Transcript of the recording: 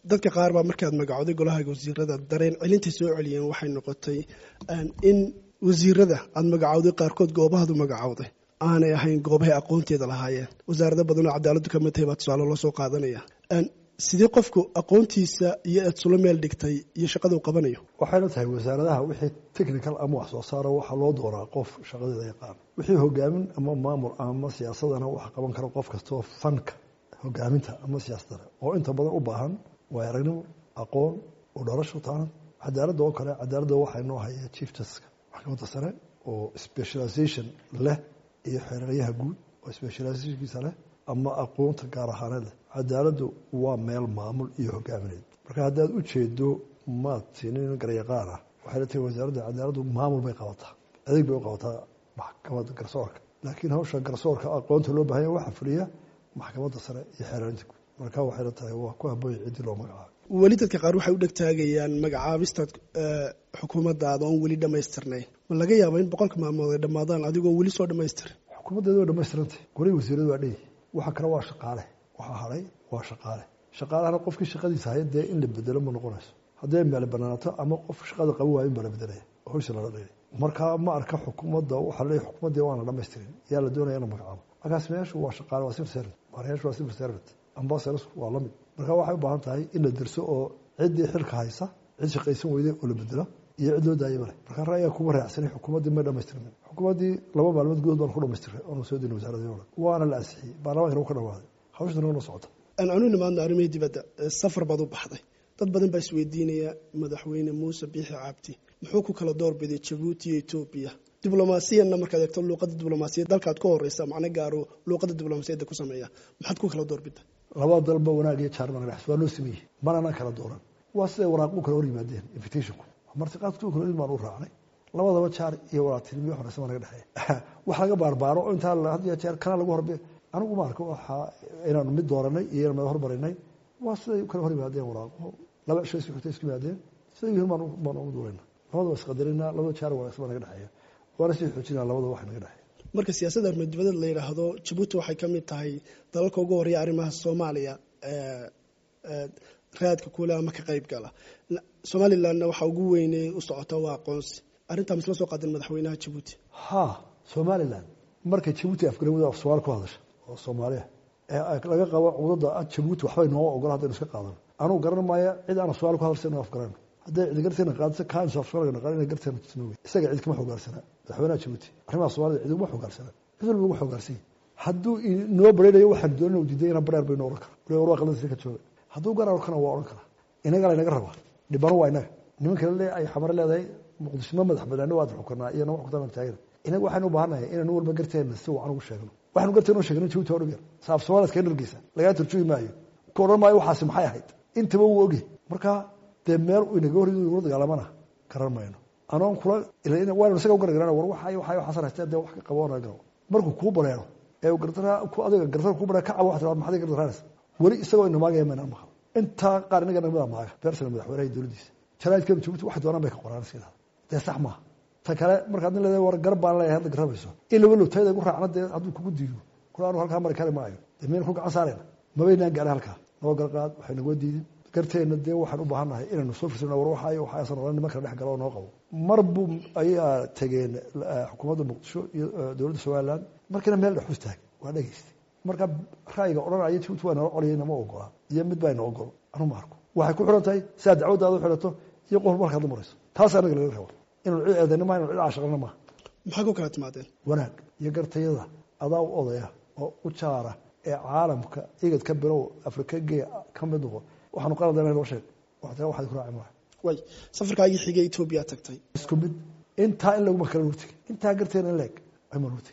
dadka qaar baa markaad magacooday golaha wasiirada dareen celintay soo celiyeen waxay noqotay in wasiirada aada magacowday qaarkood goobahaadu magacowday aanay ahayn goobahay aqoonteeda lahaayeen wasaarado badanoo cadaaladdu ka mid tahay baa tusaale loo soo qaadanaya sidee qofku aqoontiisa iyo eed sula meel dhigtay iyo shaqada uu qabanayo waxayna tahay wasaaradaha wixii technical ama wax soo saaro waxaa loo dooraa qof shaqadeeda yaqaan wixii hogaamin ama maamul ama siyaasadana waxa qaban kara qof kastoo fanka hogaaminta ama siyaasadana oo inta badan u baahan waay aragnimo aqoon u dharasho taanan cadaaladda oo kale cadaaladda waxaa inoo haya chief justiska maxkamadda sare oo specialization leh iyo xeeraryaha guud oo specializationkiisa leh ama aqoonta gaar ahaaneed leh cadaaladdu waa meel maamul iyo hogaamineed marka haddaad u jeedo maad siinin garyaqaan ah waxay la tahay wasaaradda cadaaladdu maamul bay qabataa adeeg bay u qabataa maxkamadda garsoorka laakiin hawsha garsoorka aqoonta loo bahanya waxaa fuliya maxkamadda sare iyo xeeraarinta guud marka waxay la tahay waa ku habooya ciddii loo magacaabo weli dadka qaar waxay u dhegtaagayaan magacaabistaad xukuumaddaada oon weli dhammaystirnayn ma laga yaaba in boqolka maalmood ay dhammaadaan adigoo weli soo dhammaystirin xukuumaddeeda waa dhamaystirantay golihii wasiiradu waa dheyi waxa kale waa shaqaale waxaa hadhay waa shaqaale shaqaalahana qofkii shaqadiisa haya dee in la bedelo ma noqonayso hadday meel banaanaato ama qof shaqada qaban waayo in baa la bedelaya hawsha lala dhayay marka ma arka xukuumadda waxaa leeyahy xukuumaddii waana dhammaystirin yaa la doonaya ina magacaabo markaas meeshu waa shaqaale waa civil servant maarayaashu waa civil servant ambassadors waa lamid marka waxay u baahan tahay in la dirso oo ciddii xilka haysa cid shaqaysan weyday oo la bedelo iyo cid loo daayay male marka ra'yiga kuma raacsanay xukuumaddii ma dhamaystirmin xukuumaddii laba maalmood gudood baan ku dhamaystiray oona soo dina wasaaradii o dhan waana la ansixiyey baarlamankana u ka dhawaaday hawshana wana socota aan anu nimaadno arrimihii dibadda safar baad u baxday dad badan baa isweydiinaya madaxweyne muuse biixi cabdi muxuu ku kala doorbiday jabuuti iyo etoobiya diblomaasiyanna markaad eegto luuqadda diblomaasiyad dalkaad ka horeysa macno gaaro luuqadda diblomaasiyadda ku sameeya maxaad ku kala doorbida labada dalba wanaag iyo jaarman dhex waa loo sameeyey manana kala dooran waa siday waraaqu kala hor yimaadeen invitationku martiqaadku kala ilmaan u raacnay labadaba jaar iyo walaatilmiyo horeysa ma naga dhexeeya wax laga baarbaaro oo intaa had iyo jeer kana lagu horbe anigu ma arko waxaa inaanu mid dooranay iyo inaan mid hormarinay waa siday kala hor yimaadeen waraaqo laba cisho isku xigtay isku yimaadeen siday yihiin baan baan ugu duulayna labadaba isqadarina labada jaar wanaagsan baa naga dhexeeya waana sii xoojinaa labada wax naga dhexeeya marka siyaasadda armadibadeed la yidhaahdo jabuuti waxay ka mid tahay dalalka ugu horeeya arrimaha soomaaliya raadka kuule ama ka qayb gala somalilandna waxaa ugu weyney u socota waa aqoonsi arrintaa misla soo qaadeen madaxweynaha jabuuti ha somaliland markay jabuuti afgarawada af soomaali ku hadasha oo soomaaliya ee laga qabo cudada jabuuti waxbay nooga ogola haddaynu iska qaadano anugu garan maayo cid aan soomaali ku hadalsa inu afgarano hadday cid garteena qaadiso kaanso af soomaaliga naqaan inay garteena tusnooge isaga cid kama xogaarsana madaxweynaha jabuuti arrimaha soomaalida cid uguma xogaarsana cid walba ugu xogaarsanya hadduu inoo baraynayo waxaan doonina u diiday ina bareer baynu ohan kara waliba war waa qaladiisa ka jooga hadduu garar kana waa odhan karaa inaga laynaga rabaa dhibano waa inaga niman kale le ay xamare leedahay muqdisho ma madax banaano waad xukunaa iyo nama xukuntaa taagana inaga waxaynu u baahannahay inaynu walba garteena si wacan ugu sheegno waxaynu garteena u sheegno jabuuti waa dhugya saaf soomaaliya iskaga dhargeysa lagaa turjugi maayo ku odhan maayo waxaasi maxay ahayd intaba wuu ogyahay marka dee meel inaga hor ula dagaalamana garan mayno anoon kula waanu isaga u gargaran war waxa waxa waxaasan haystee dee wax ka qaboona garo markuu kuu bareero ee gardara ku adiga gardara kuu bareero ka cabo wax tiraa maxaad gardaraanas weli isagoo inamaagaya mayna maqal intaa qaar inaga namada maaga beersana madaxweynaha dowladdiisa jaraa'idka jabuuti waxay doonaan bay ka qoraan iska dee sax maaha ta kale markaad nin leedahay war garab baan leeyahay hadda garabayso in laba lowtayda gu raacna dee hadduu kugu diido kula anu halkaa mari kari maayo dee miyayna ku gacan saarayna mabaynaan gaaray halkaa noo garqaad waxay nagoo diidin garteenna dee waxaan u baahan nahay inaynu soo firsano war waxaayo waxaasan oran niman kala dhex galo oo noo qabo mar buu ayaa tegeen xukuumadda muqdisho iyo dowladda somaliland markiina meel dhex hustaag waa dhegaystay marka ra'yiga odhanaya jabuuti waa nala colayay nama ogola iyo mid baa ina ogol anu ma arko waxay ku xiran tahay sidaa dacwaddaada u xidhato iyo qof markaad la marayso taas anaga laga rabo inanu cid eedayna maa inanu cid caashaqana maaha maxaa ku kala timaadeen wanaag iyo gartayada adaa u odaya oo u jaara ee caalamka igad ka bilow afrika gee ka mid noqo waxaanu qaladana noo sheeg waxtaa waxaad ku raaci maaha way safarkaagii xigay etoobiya tagtay isku mid intaa in laguma kala nurtigi intaa garteena in leeg ayma nurtigi